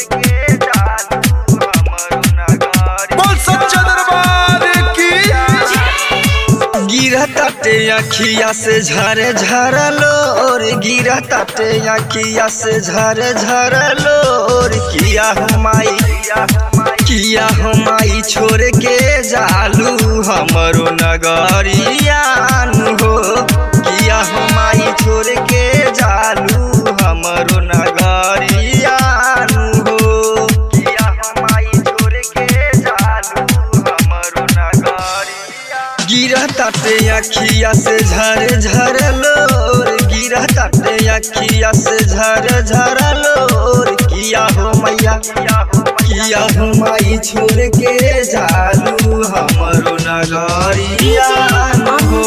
बोल सच्चा दरबार की गिरा ताटे अखिया से झरे झरलो और गिरा ताटे अखिया से झरे झरलो और किया हमाई किया हमाई छोड़ के जालू हमरो नगरियान हो किया हमाई छोड़ के जालू हमरो नगरियान हो किया हमाई छोड़ के जालू हमरो नगरियान गिरा ताटे अखिया से झर झर लोर गिरा ताटे अखिया से झर झर लोर किया हो मैया किया हो माई छोड़ के जालू हमरो नगरिया हो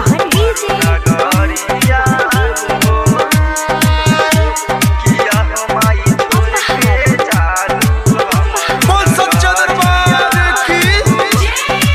नगरिया हो किया हो माई छोड़ के जालू हमरो बोल सच्चा दरबार की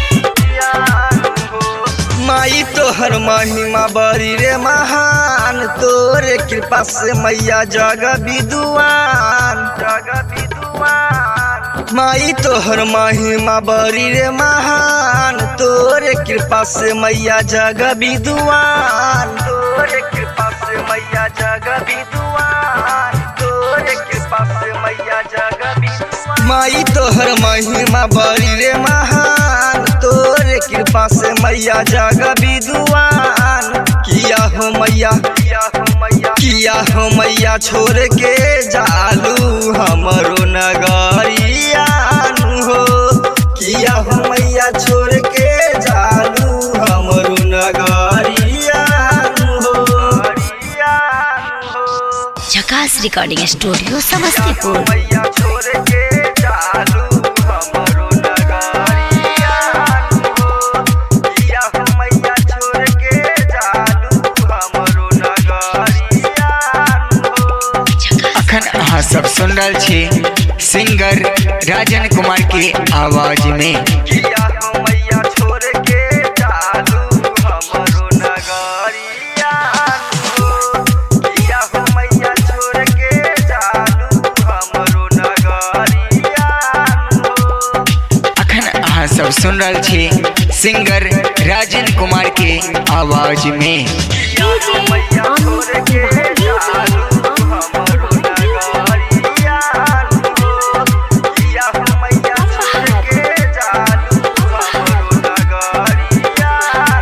माई तोहर महिमा बड़ी रे महान तोरे कृपा से मैया जग विद्वान जग विद्वान माई तोहर महिमा बड़ी रे महान तोरे कृपा से मैया जग विद्वान तोरे कृपा से मैया जग विद्वान तोरे कृपा से मैया जग विद्वान माई तोहर महिमा बड़ी रे महान तोरे कृपा से मैया जग विद्वान किया हो मैया किया हो मैया किया हो मैया छोड़ के जालू हमरो नगरिया हो किया हो मैया छोड़ के जालू हमरो नगरिया हो झकास रिकॉर्डिंग स्टूडियो समस्तीपुर मैया छोड़ के जालू हमरो नगरिया हो किया हो मैया छोड़ के जालू हमरो नगरिया हो अखन अहाँ सब सुन रहल छी सिंगर राजन कुमार के आवाज में किया हो मैया छोड़ के जालू हमरो नगरिया हो किया हो मैया छोड़ के जालू हमरो नगरिया हो अखन अहाँ सब सुन रहल छी सिंगर राजन कुमार के आवाज में किया हो मैया छोड़ के जालू हमरो नगरिया हो किया हो मैया छोड़ के जालू हमरो नगरिया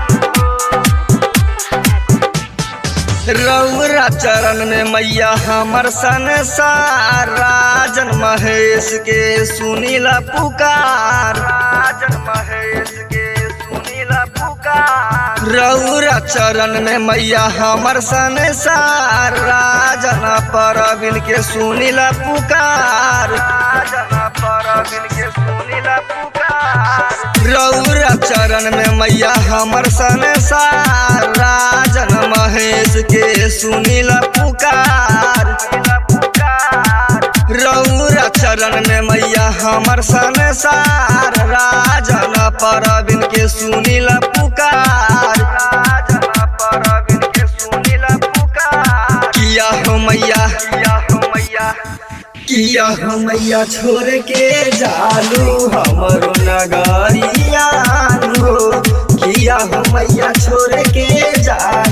हो रौरा चरण में मैया हमर संसार राजन महेश के सुनीला पुकार राजन महेश के सुनीला पुकार रौरा चरण में मैया हमर संसार राजन परबिन के सुनीला पुकार राजन परबिन के सुनीला पुकार रौरा चरण में मैया हमर संसार राजन महेश के सुनीला पुकार रौरा चरण में मैया हमर संसार राजन परबिन के सुनीला पुकार राजन परबिन के सुनीला पुकार किया हो मैया किया हो मैया किया हो मैया छोड़ के जालू हमरो नगरिया हो किया हो मैया छोड़ के जालू